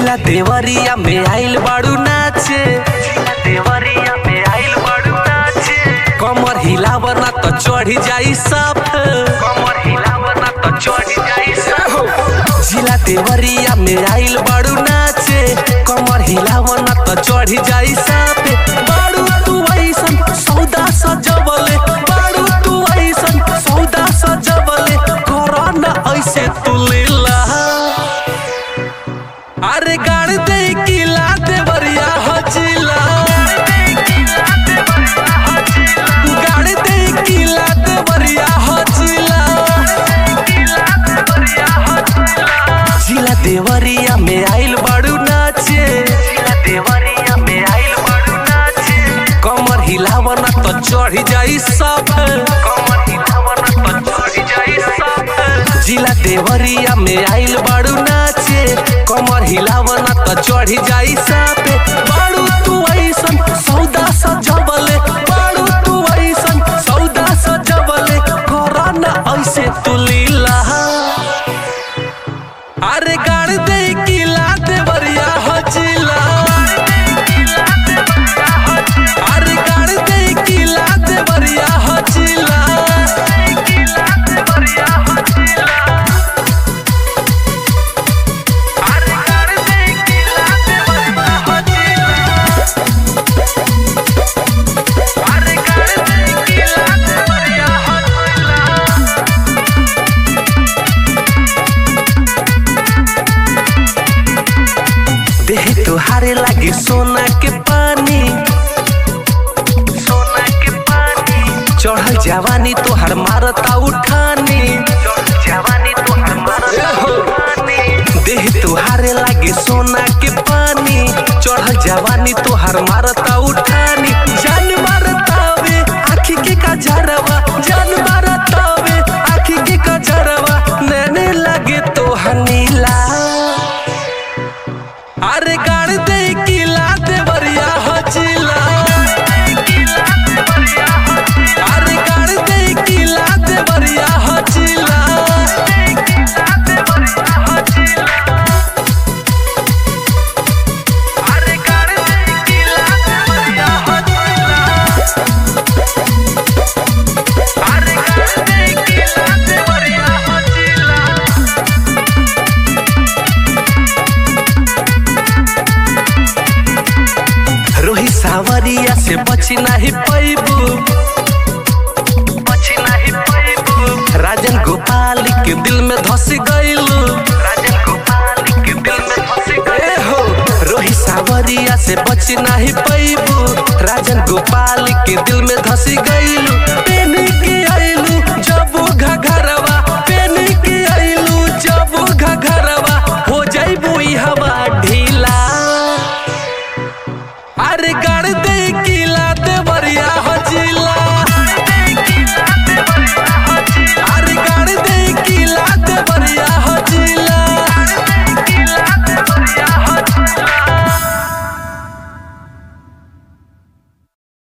जिला देवरिया में आइल बाड़ू नाचे जिला देवरिया में आइल बाड़ू नाचे कमर हिलावना तो चढ़ी जाई साफ कमर हिलावना तो चढ़ी जाई साफ जिला देवरिया में आइल बाड़ू नाचे कमर हिलावना तो चढ़ी जाई साफ बाड़ू तू ऐसन सौदा सजवले बाड़ू तू ऐसन सौदा सजवले कोरोना ऐसे तू लीला अरे गाड़ दे किला देवरिया हजिला गाड़ दे किला देवरिया हजिला जिला देवरिया में आइल बाड़ू नाचे जिला देवरिया में आइल बाड़ू नाचे कमर हिलावना तो चढ़ी जाई सब कमर हिलावना तो चढ़ी जाई सब जिला देवरिया में आइल बाड़ू नाचे कमर हिलावना तो चढ़ी जाई सब बाड़ू तू ऐसन सौदा सजवले बाड़ू तू ऐसन सौदा सजवले कोरोना ऐसे तू लीला अरे गाड़ दे किला देवरिया हजिला अरे गाड़ दे किला देवरिया हजिला अरे गाड़ दे किला देवरिया हजिला अरे गाड़ दे किला देवरिया हजिला देह तुहारे लागे सोना के पानी सोना के पानी चढ़ल जवानी तोहर मारता उठानी जवानी तोहर मारता उठानी देह तुहारे लागे सोना के पानी चढ़ल जवानी तोहर मारता उठानी जान मारतावे आखी के कजरवा जान मारतावे आखी के कजरवा नैने लागे तोहर नीला अरे गाड़ दे किला देवरिया हजिला अरे गाड़ दे किला देवरिया हजिला अरे गाड़ दे किला देवरिया हजिला अरे गाड़ दे किला देवरिया हजिला रोही सावरिया से बची नहीं पैबू बची नहीं पैबू राजन गोपाल के दिल में धस गईलू राजन गोपाल के दिल में धस गए हो रोही सावरिया से बची नहीं पैबू राजन गोपाल के दिल में धस गई